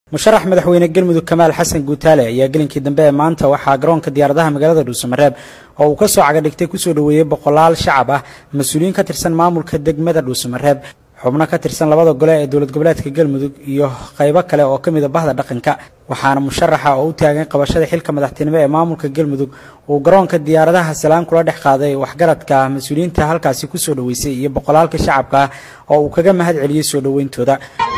musharax madaxweyne galmudug kamaal xasan guutaale ayaa gelinkii dambe ee maanta waxaa garoonka diyaaradaha magaalada dhuusamareeb oo uu kasoo cagadhigtay kusoo dhoweeyey boqolaal shacab ah mas-uuliyiin ka tirsan maamulka degmada dhuusamareeb xubno ka tirsan labada gole ee dowlad goboleedka galmudug iyo qaybo kale oo ka mida bahda dhaqanka waxaana musharaxa oo u taagan qabashada xilka madaxtinimo ee maamulka galmudug uu garoonka diyaaradaha salaan kula dhex qaaday waxgaradka mas-uuliyiinta halkaasi kusoo dhoweysay iyo boqolaalka shacabka ah oo uu kaga mahad celiyey soo dhoweyntooda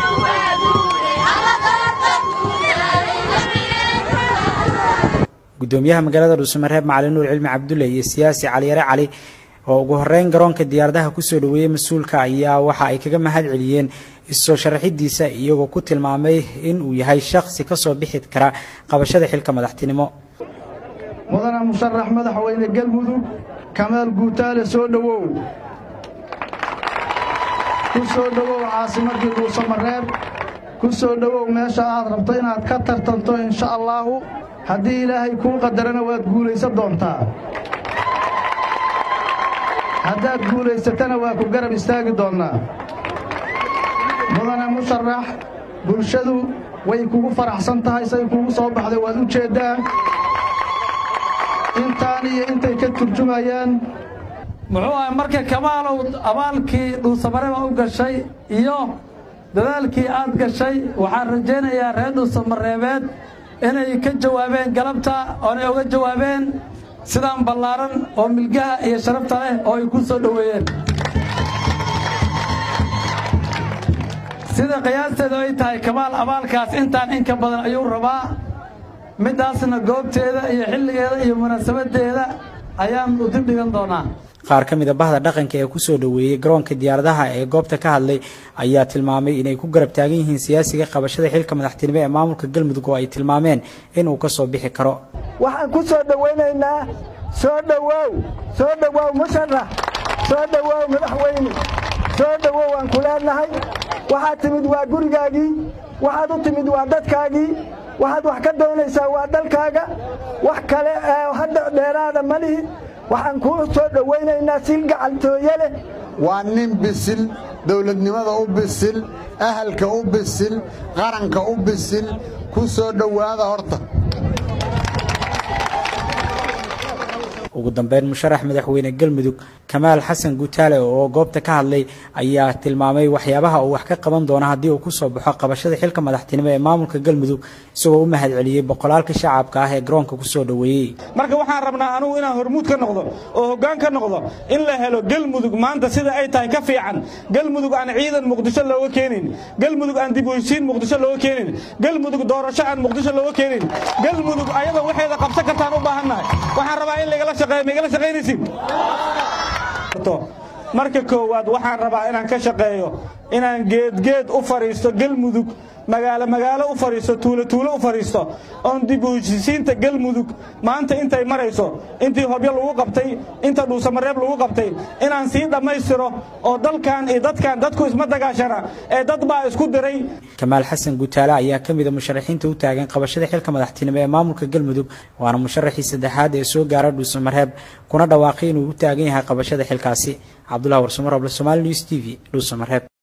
gudoomiyaha magaalada dhuusamareeb macalin nuur cilmi cabdulle iyo siyaasi caliyare cali oo ugu horeyn garoonka diyaaradaha kusoo dhoweeyey mas-uulka ayaa waxa ay kaga mahad celiyeen issoo sharaxidiisa iyagoo ku tilmaamay in uu yahay shakhsi ka soo bixi kara qabashada xilka madaxtinimo mudane musharax madaxweyne galmudug kamaal guutaale soo dhowow ku soo dhowow caasimaddii dhuusamareeb ku soo dhowow meesha aad rabto inaad ka tartanto insha allaahu haddii ilaahay kuu qadarana waad guulaysan doontaa haddaad guulaysatana waa ku garab istaagi doonnaa mudane musharax bulshadu way kugu faraxsan tahay say kugu soo baxday waad u jeeddaa intaan iyo intay ka turjumayaan muxuu ahay marka kamaalow abaalkii dhuusamareeba u gashay iyo dadaalkii aad gashay waxaan rajaynayaa reer dhuusamareebeed inay ka jawaabeen galabta oonay uga jawaabeen sidaan ballaaran oo milgaha iyo sharafta leh oo ay ku soo dhoweeyeen sida qiyaasteedu ay tahay kamaal abaalkaas intaan in ka badan ayuu rabaa middaasna goobteeda iyo xilligeeda iyo munaasabaddeeda ayaan u dib dhigan doonaa qaar ka mid a bahda dhaqanka ee kusoo dhoweeyey garoonka diyaaradaha ee goobta ka hadlay ayaa tilmaamay inay ku garab taagan yihiin siyaasiga qabashada xilka madaxtinimo ee maamulka galmudug oo ay tilmaameen inuu ka soo bixi karo waxaan ku soo dhowaynaynaa soo dhowow soo dhowow musharax soo dhowow madaxweyne soo dhowow aan ku leenahay waxaad timid waa gurigaagii waxaad u timid waa dadkaagii waxaad wax ka doonaysaa waa dalkaaga wax kale hadda dheeraada ma lihi waxaan kuu soo dhowaynaynaa sil gacaltooye leh waa nin bisil dawladnimada u bisil ahalka u bisil qaranka u bisil ku soo dhowaada horta ugu dambeyn musharax madaxweyne galmudug kamaal xasan guutaale oo goobta ka hadlay ayaa tilmaamay waxyaabaha uu wax ka qaban doono haddii uu kusoo baxo qabashada xilka madaxtinimo ee maamulka galmudug isagoo u mahad celiyey boqolaalka shacabka ah ee garoonka kusoo dhoweeyey marka waxaan rabnaa anugu inaan hormuud ka noqdo oo hoggaan ka noqdo in la helo galmudug maanta sida ay tahay ka fiican galmudug aan ciidan muqdisho looga keenin galmudug aan dib u heshiin muqdisho looga keenin galmudug doorasho aan muqdisho looga keenin galmudug ayada waxeeda qabsan kartaan u baahannahay waxaan rabaa in lagala shaqeeyo maigala shaqaynaysid marka koowaad waxaan rabaa inaan ka shaqeeyo inaan geedgeed u fadhiisto galmudug magaalo magaalo u fadhiisto tuulo tuulo u fadhiisto oon dib u heshisiinta galmudug maanta intay marayso intii hobyo lagu qabtay inta dhuusamareeb lagu qabtay inaan sii dhammaystiro oo dalkan iyo dadkan dadku isma dagaashana ee dad baa isku diray kamaal xasan guutaale ayaa ka mida musharaxiinta u taagan qabashada xilka madaxtinimo ee maamulka galmudug waana musharaxii saddexaad ee soo gaara dhuusamareeb kuna dhawaaqay inuu u taagan yahay qabashada xilkaasi cabdulahi warsamar oble somaali news t v dhuusamareeb